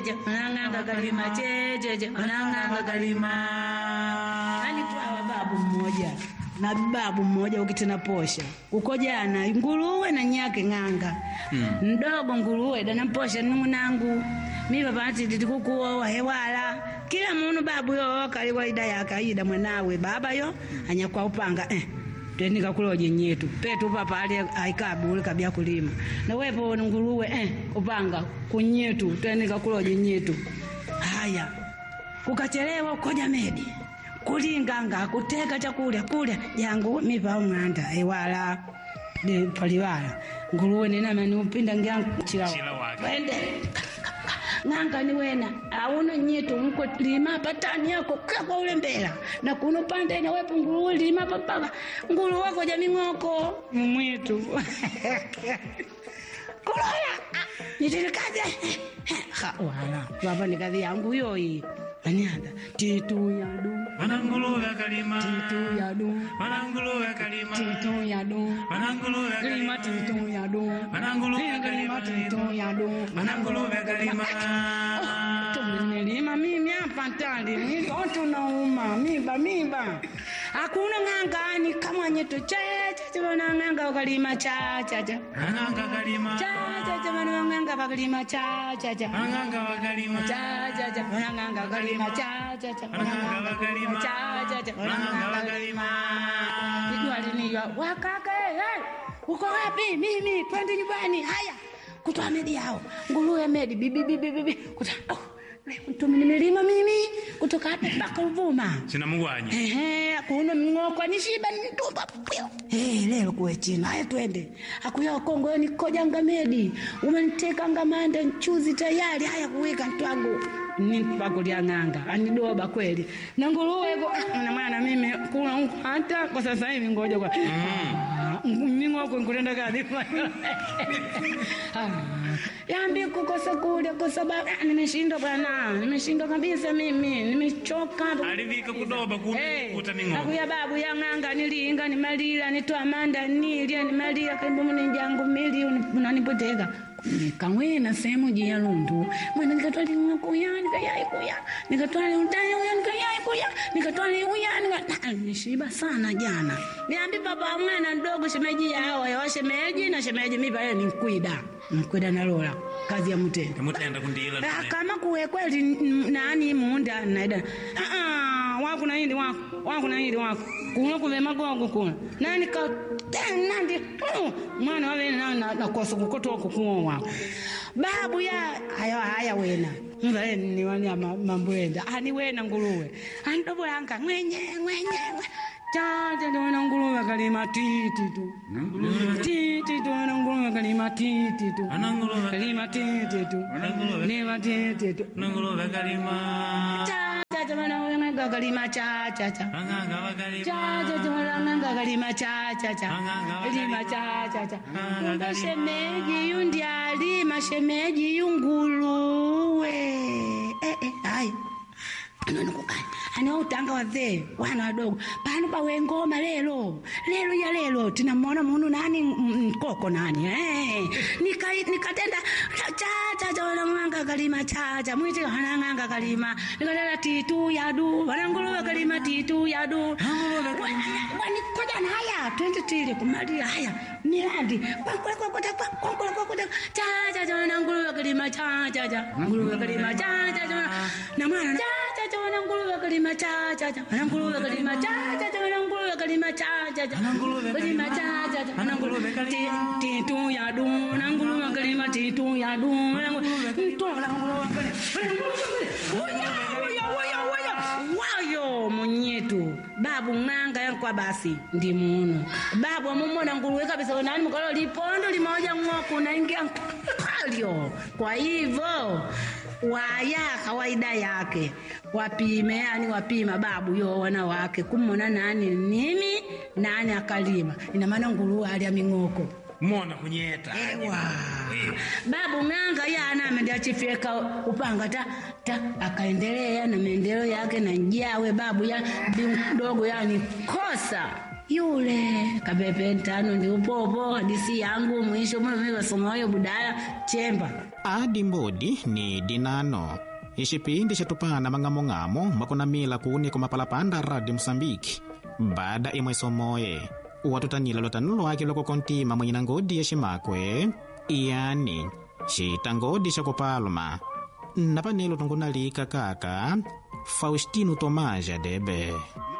checheche wanang'anga kalima checheche wanang'anga kalima yani twawa babu mmoja na babu mmoja ukitena posha uko jana nguruwe na nyake ng'anga mdogo nguruwe dana posha nungunangu mi babati titikukuowa hewala kila munu babu yo kaliwa ida yakaida mwanawe baba yo anyakwa upanga eh twenika kuloje nyetu petu papa ali aikabu ule kabia kulima na wepo nguruwe eh upanga kunyetu twenika kuloje nyetu haya kukachelewa ukoja medi kulinganga kuteka chakulya kulya jangu mipa umwanda ewala de paliwala nguruwe ninamani upinda ngyangu Chila wake. wende ng'anga ni wena auno nyetu mko lima patani yako kakwa ule mbela na kuno pande na wepo nguruwe lima papaka nguruwe wako jaming'oko mumwitu kulola nitilikaje ha wala wapa ni kazi yangu yoyi anianda titu yadu Wananguluwe kalima. titu yadu Wananguluwe kalima. titu yadu Wananguluwe Kalima kalima. titu yadu Wananguluwe Kalima kalima. titu yadu Wananguluwe kalima. tumelima mimi hapa tali mitoto nauma miba miba hakuna ng'angani kama nyeto chachacha wanang'anga wakalima chachacha Wananga kalima. chachacha wanang'anga wakalima chachacha Wananga wakalima. chachacha wanang'anga wakalima chachacha Wananga wakalima. chachacha Wananga wanang'anga wakalima. Nijua liniwa wakaka hey, uko wapi? Mimi twende nyumbani. Haya, kutoa medi yao nguruwe medi bibi bibi bibi kuta oh, mtumi nimelima mimi kutoka hapa mpaka Ruvuma. Sina mugwanyi. Ehe, kuna mng'oko nishiba nitumba pio. Eh, leo kuwe chini. Haya twende. Akuya Kongo ni kojanga medi. Umeniteka ngamanda nchuzi tayari. Haya kuweka ntwangu. Ni pakulia ng'anga. Anidoba kweli. Na nguruwe go na maana mimi kuna huko hata kwa sasa hivi ngoja kwa. Ming'oko nkurenda kadi. Ah, Yambi kukosa kule kwa sababu ah, nimeshindwa bwana. Nimeshindwa kabisa mimi. Nimechoka. Alivika kudoba Hey, kuta ming'o. akuya babu yang'anga nilinga nimalila nitwamanda nilya nimalila kaibomu ninjangu mili unanipoteka nikawena sehemu jia lundu mwana nikatwali kuya nikayai kuya nikatwali utani uya nikayai kuya nikatwali uya nika- nishiba sana jana niambi papa mwana mdogo shemeji yao yawa shemeji na shemeji mipa ye ninkwida nkwida nalola kazi ya mutenda Kamutenda kundila. Ah, kama kuwe kweli n- nani munda naida ah ah wako na hindi wako wako na hindi wako kuna kuve magogo kuna nani ka ten nandi mm, mwana wale na na, na kosa kukoto kukuo wako babu ya haya haya wena mzee ni wani ya ma- mambo enda ani wena nguruwe ani dobo yanka mwenye mwenye Tata tuona nguruwe kalima titi tu titi tuona nguruwe kalima titi tu Wananguluwe kalima titi tu Wananguluwe. Lima titi tu Wananguluwe kalima. cha cha cha mana wenga kalima cha cha cha Wananga wakalima. cha cha cha mana wenga kalima cha cha cha lima cha cha cha Kumbe shemeji yundi alima shemeji yunguluwe eh eh hai anonokukani ana utanga wazee wana wadogo pano pawe ngoma lelo lelo ya lelo tinamwona munu nani m- mkoko nani eh. Nika- nikatenda chacha cha wanang'anga kalima chacha mwiti wanang'anga kalima nikatenda titu yadu wananguluwe kalima titu yadu wanikoja na haya twende tile kumalia haya miradi chacha cha wananguluwe kalima chacha cha nguluwe kalima chacha cha na mwana chacha cha wananguluwe kalima chacha cha wananguluwe kalima chacha cha wananguluwe kalima chacha cha kalima chacha cha wananguluwe kalima titu ya du wananguluwe kalima titu ya du ntola nguluwe wayo munyetu babu ng'anga yankwa basi ndi muno babu amumona nguruwe kabisa nani mukalo lipondo limoja ng'oku naingia kalyo kwa hivyo waya kawaida yake wapime yani wapima babu yo wana wake kumona nani nini nani akalima ina maana nguruwe alya ming'oko Mona kunyeta. Ewa. Babu ng'anga yana ameenda chifyeka upanga ta, ta akaendelea na maendeleo yake na njawe babu ya mdogo yani kosa yule kapepe ntano ndi upopo hadisi yangu mwisho mwe wasoma huyo budala chemba adi mbodi ni dinano ixipindi xitupana mang'among'amo makunamila kuni kumapalapanda radio moçambique bada imwe somoye watutanila lotanu lwaki loko kontima mwenyina ngodi ya ximakwe yani xitangodi xa kupaluma napanelo tungunalika kaka faustino tomaja debe